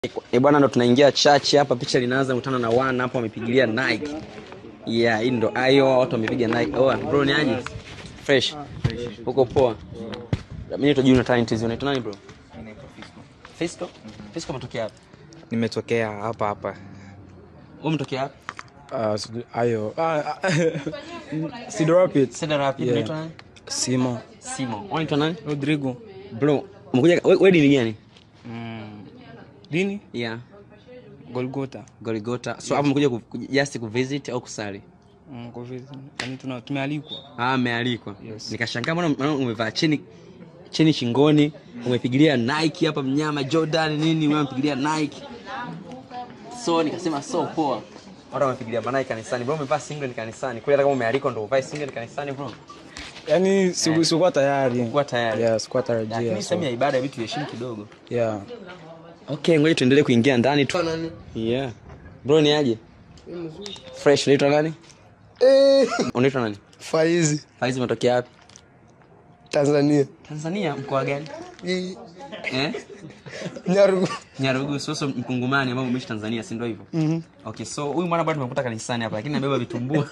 E bwana, ndo tunaingia chachi hapa, picha linaanza kutana na wana hapa, wamepigilia Nike. Yeah, hii ndo ayo watu wamepiga Nike. Oh, bro ni aje? Fresh. Uko poa? Mimi naitwa Junior Talent hizo. Unaitwa nani bro? Fisco. Fisco umetokea hapa? nimetokea hapa hapa Wewe umetokea hapa? uh, sijui- ayo ah, ah, Cedar Rapids. Cedar Rapids. Yeah. Unaitwa nani? simo Simo. Wewe unaitwa nani? rodrigo Bro, umekuja we- wewe dini gani? mm. dini Yeah. golgota Goligota. So hapo umekuja ku- ku- just ku visit au kusali? mm, kwa vile- yaani tuna- tumealikwa Ah, amealikwa. Yes. Nikashangaa mbona mbona umevaa cheni cheni shingoni, umepigilia Nike hapa mnyama Jordan nini, wewe umepigilia Nike. So nikasema so poa. Watu wamepigilia Nike kanisani. Bro umevaa singlet kanisani. Kweli hata kama umealikwa ndio uvae singlet kanisani bro. yaani siku- sikuwa tayari Kuwa tayari. yeah, sikuwa Lakini tarajia so, sehemu ya ibada ya vitu heshimu kidogo. yeah. Okay, ngoja tuendelee kuingia ndani tu. Yeah. Bro ni aje? Fresh, unaitwa nani? Unaitwa nani? Faizi Faizi umetokea wapi? Tanzania Tanzania, mkoa gani? Hii, Eh? Nyarugu Nyarugu soso mkungumani ambao umeishi Tanzania, si ndio hivyo? Mhm. Okay, so huyu mwana bado tumekuta kanisani hapa lakini anabeba vitumbua.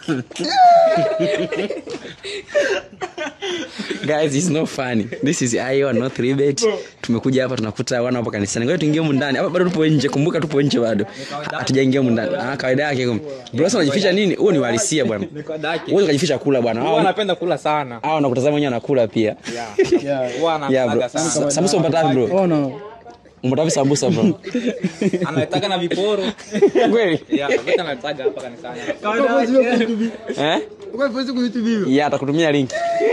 Guys, it's not funny. This is IO not rebate. Tumekuja hapa tunakuta wana hapo kanisani. Ngoja tuingie humu ndani. Hapa bado tupo nje. Kumbuka tupo nje bado. Hatujaingia humu ndani. Ah, kawaida yake kumbe. Bro, sasa unajificha nini? Huo ni uhalisia bwana. Wewe unajificha kula bwana. Huwa Hao anapenda kula sana. hao nakutazama wenyewe anakula pia. Huwa Yeah, bro. anapenda sana. Sa- Sambusa umpata wapi bro? oh, no. Umpata wapi sambusa bro? Anataka na viporo. Kweli? Yeah, wote anataka hapa kanisani. Eh? Yeah, atakutumia link.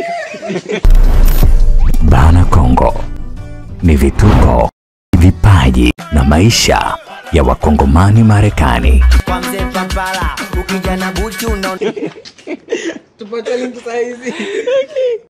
Bana Kongo ni vituko, vipaji na maisha ya wakongomani Marekani. kwa mzee Papala, ukija na buti unaona